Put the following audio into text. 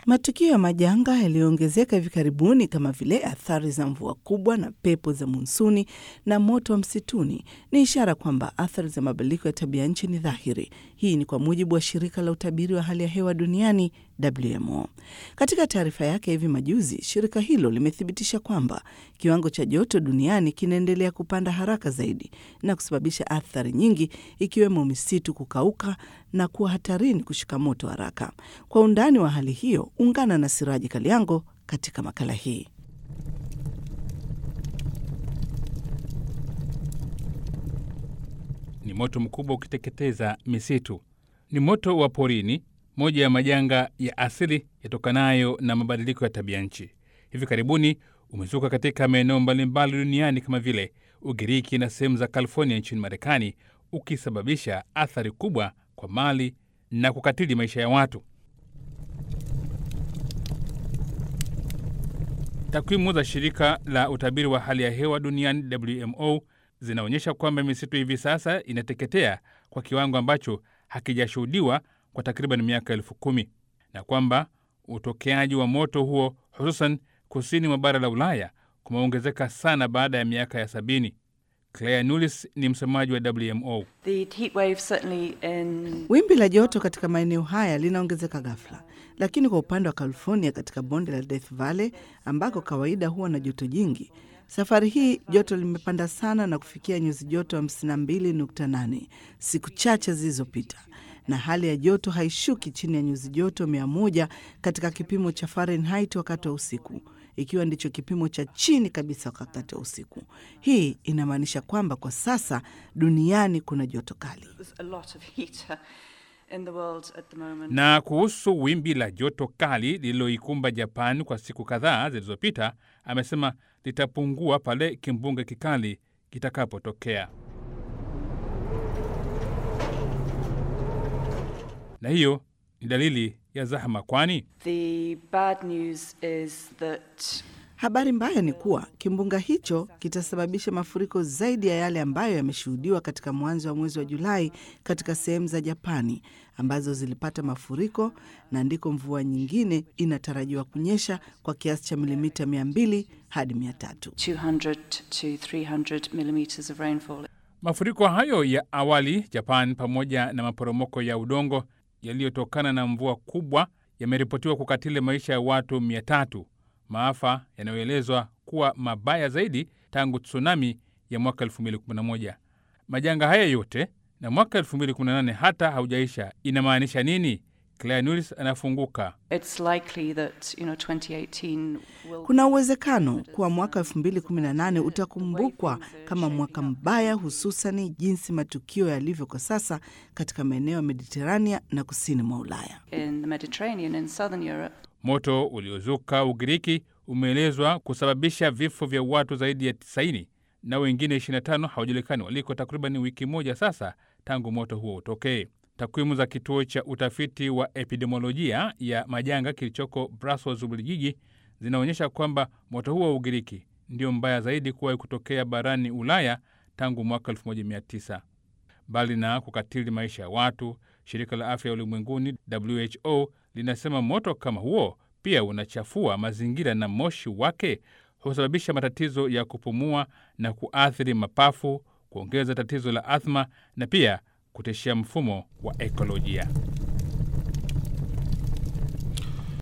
Matukio ya majanga yaliyoongezeka hivi karibuni kama vile athari za mvua kubwa na pepo za monsuni na moto wa msituni ni ishara kwamba athari za mabadiliko ya tabia nchi ni dhahiri. Hii ni kwa mujibu wa shirika la utabiri wa hali ya hewa duniani WMO. Katika taarifa yake hivi majuzi, shirika hilo limethibitisha kwamba kiwango cha joto duniani kinaendelea kupanda haraka zaidi na kusababisha athari nyingi ikiwemo misitu kukauka na kuwa hatarini kushika moto haraka. Kwa undani wa hali hiyo, ungana na Siraji Kaliango katika makala hii. Ni moto mkubwa ukiteketeza misitu. Ni moto wa porini, moja ya majanga ya asili yatokanayo na mabadiliko ya tabia nchi. Hivi karibuni umezuka katika maeneo mbalimbali duniani kama vile Ugiriki na sehemu za California nchini Marekani, ukisababisha athari kubwa kwa mali na kukatili maisha ya watu. Takwimu za shirika la utabiri wa hali ya hewa duniani WMO zinaonyesha kwamba misitu hivi sasa inateketea kwa kiwango ambacho hakijashuhudiwa kwa takriban miaka elfu kumi na kwamba utokeaji wa moto huo hususan kusini mwa bara la Ulaya kumeongezeka sana baada ya miaka ya sabini. Claire Nulis ni msemaji wa WMO. The heat wave certainly in Wimbi la joto katika maeneo haya linaongezeka ghafla, lakini kwa upande wa California, katika bonde la Death Valley ambako kawaida huwa na joto jingi, safari hii joto limepanda sana na kufikia nyuzi joto 52.8 siku chache zilizopita, na hali ya joto haishuki chini ya nyuzi joto 100 katika kipimo cha Fahrenheit wakati wa usiku ikiwa ndicho kipimo cha chini kabisa wakati wa usiku. Hii inamaanisha kwamba kwa sasa duniani kuna joto kali. there's a lot of heat uh, in the world at the moment. Na kuhusu wimbi la joto kali lililoikumba Japan kwa siku kadhaa zilizopita, amesema litapungua pale kimbunga kikali kitakapotokea. Na hiyo ni dalili ya zahama, kwani The bad news is that Habari mbaya ni kuwa kimbunga hicho kitasababisha mafuriko zaidi ya yale ambayo yameshuhudiwa katika mwanzo wa mwezi wa Julai katika sehemu za Japani ambazo zilipata mafuriko na ndiko mvua nyingine inatarajiwa kunyesha kwa kiasi cha milimita 200 hadi 300. 200 to 300 millimeters of rainfall. mafuriko hayo ya awali Japan pamoja na maporomoko ya udongo yaliyotokana na mvua kubwa yameripotiwa kukatili maisha ya watu mia tatu, maafa yanayoelezwa kuwa mabaya zaidi tangu tsunami ya mwaka 2011. Majanga haya yote na mwaka 2018 hata haujaisha, inamaanisha nini? Claire Nulis anafunguka. It's likely that, you know, 2018 will Kuna uwezekano kuwa mwaka 2018 utakumbukwa kama mwaka mbaya, hususani jinsi matukio yalivyo kwa sasa katika maeneo ya Mediterania na kusini mwa Ulaya. in the Mediterranean in southern Europe. Moto uliozuka Ugiriki umeelezwa kusababisha vifo vya watu zaidi ya 90 na wengine 25 hawajulikani waliko, takriban wiki moja sasa tangu moto huo utokee. Takwimu za kituo cha utafiti wa epidemiolojia ya majanga kilichoko Brussels, Ubelgiji, zinaonyesha kwamba moto huo wa Ugiriki ndio mbaya zaidi kuwahi kutokea barani Ulaya tangu mwaka 1900. Mbali na kukatili maisha ya watu, shirika la afya ulimwenguni WHO linasema moto kama huo pia unachafua mazingira na moshi wake husababisha matatizo ya kupumua na kuathiri mapafu, kuongeza tatizo la athma na pia kutishia mfumo wa ekolojia.